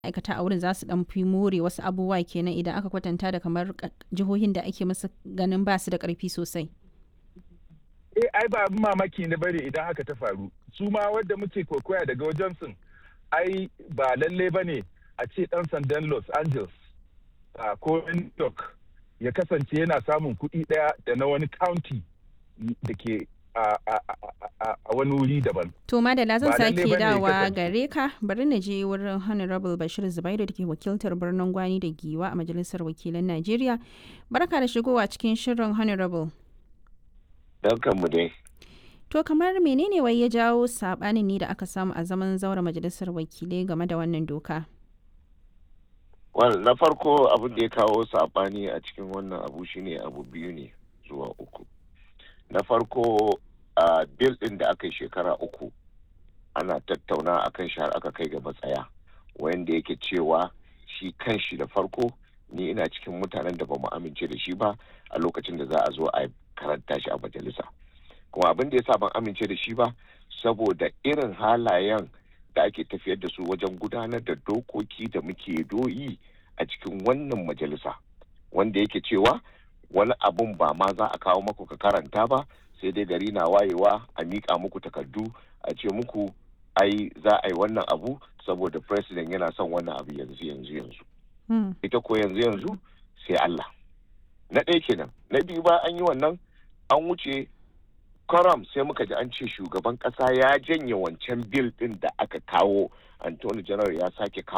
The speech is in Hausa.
ma'aikata a wurin za su dan fi more wasu abubuwa kenan idan aka kwatanta da kamar jihohin da ake musu ganin ba su da karfi sosai. Eh ai ba abin mamaki ne bane idan haka ta faru. Su ma wadda muke kokoya daga wajen sun ai ba lalle ba ne a ce dan sandan Los Angeles ko New York ya kasance yana samun kuɗi ɗaya da na wani county da ke a wani wuri daban. To Madala zan sake dawa gare ka bari na je wurin Honorable Bashir Zubairu da ke wakiltar birnin Gwani da Giwa a Majalisar Wakilan Najeriya. Barka da shigowa cikin shirin Honorable. mu dai. To kamar menene wai ya jawo sabanin ne da aka samu a zaman zaura Majalisar Wakilai game da wannan doka? Well, na farko abin da ya kawo sabani a cikin wannan abu shine abu biyu ne zuwa uku. Na farko a bil ɗin da aka yi shekara uku ana tattauna akan shi har aka kai ga matsaya wanda yake cewa shi kan shi da farko ni ina cikin mutanen da ba mu amince da shi ba a lokacin da za a zo a karanta shi a majalisa kuma abin da ya sa ban amince da shi ba saboda irin halayen da ake tafiyar da su wajen gudanar da dokoki da muke doyi a cikin wannan majalisa wanda yake cewa wani abun ba ma za a kawo maku ka karanta ba sai dai gari na wayewa a miƙa muku takardu a ce muku ai za a yi wannan abu saboda president yana son wannan abu yanzu yanzu yanzu ita ko yanzu yanzu sai Allah na ɗaya kenan na biyu ba an yi wannan an wuce karam sai muka ji an ce shugaban ƙasa ya janye wancan bil ɗin da aka kawo antony general ya sake kawo